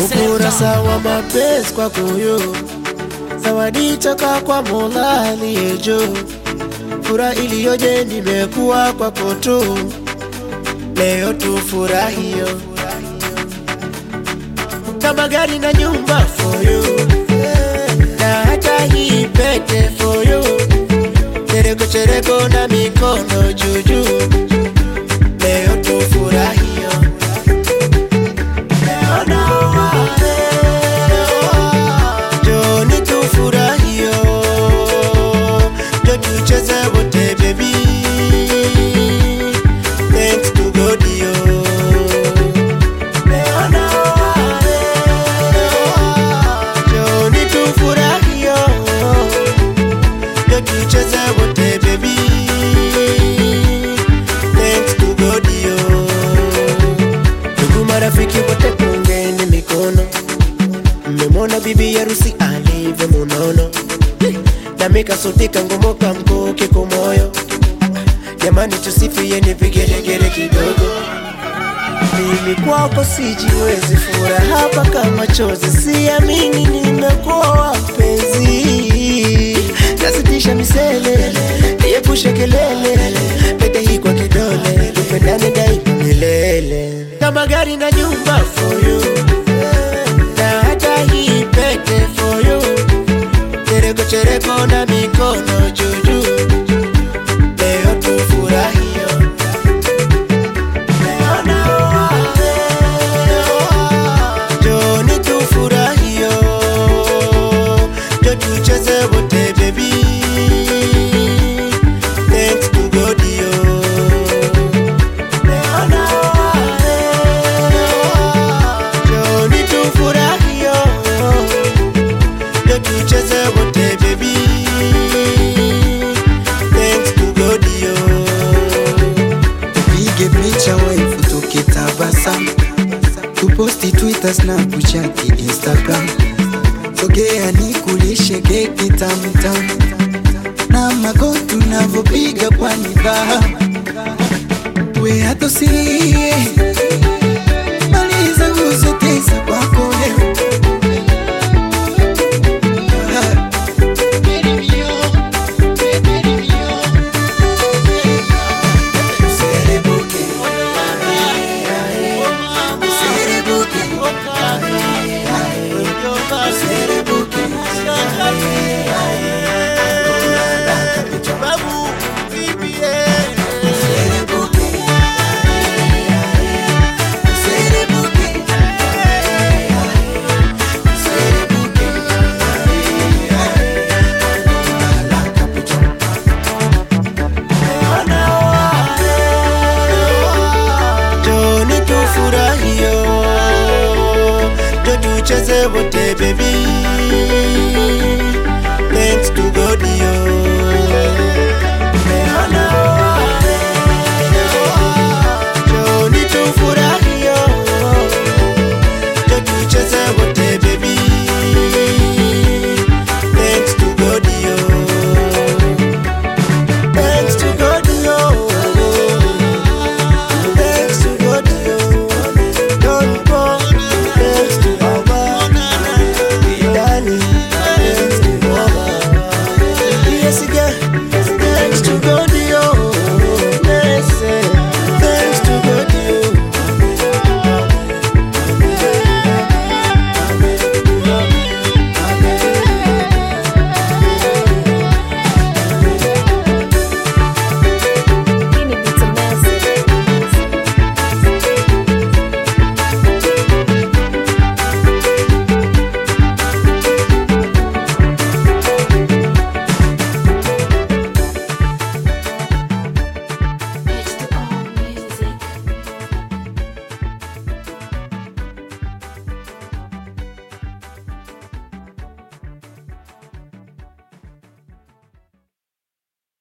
ukurasa wa mapenzi kwako yo, zawadi toka kwa Mola aliye juu. Furaha iliyoje nimekuwa kwako tu, leo tufurahio kama gari na nyumba for you, na hata hii pete for you, chereko chereko na mikono juujuu, leo tufurahio Leo naoa, Joni tufurahio, jo tucheze wote baby, thanks to God yo. Leo naoa, Joni tufurahio, jo tucheze wote baby, thanks to God yo. Ndugu marafiki wote pungeni mikono, mmemwona bibi harusi alivyo munono, nami kasutika ngomoka mkuki kumoyo. Jamani, tusifieni vigelegele kidogo. Mimi kwako sijiwezi, furaha hapa kama chozi, siamini nimekuwa mpenzi, nasitisha misele, niepushe kelele, pete hii kwa kidole, tupendane daima milele, kama gari na nyumba for you, na hata hii pete for you, chereko chereko na mikono juujuu, leo tufurahio Leo naoa, Joni tufurahio, jo tucheze wote baby, thanks to God yo. Leo naoa, Joni tufurahio, jo tucheze wote baby, thanks to God yo. Pige picha waifu tukitabasamu, tuposti Twitter, Snapchat, Instagram. Sogea nikulishe keki tamtamu na magoti unavyopiga kwa nidhamu, we hata usilie, maliza uzo tesa kwako leo. Ah. Userebuke. Userebuke. Userebuke. Userebuke. Userebuke. Userebuke. Joni tufurahio, jo tucheze wote baby,